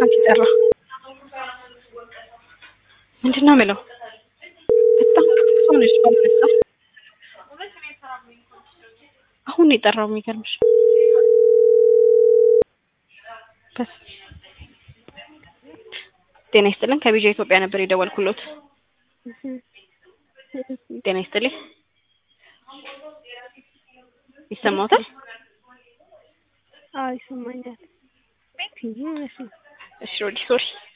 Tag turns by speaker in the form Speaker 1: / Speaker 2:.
Speaker 1: አንቺ ጠራ ምንድን ነው የምለው? በጣም ሰው ነች ባልነሳ አሁን ነው የጠራው። የሚገርምሽ በስ ጤና ይስጥልን ከቢጃ ኢትዮጵያ ነበር የደወልኩሎት። ጤና ይስጥልኝ ይሰማዎታል?
Speaker 2: አዎ ይሰማኛል።
Speaker 1: እሺ ሮዲ ሶሪ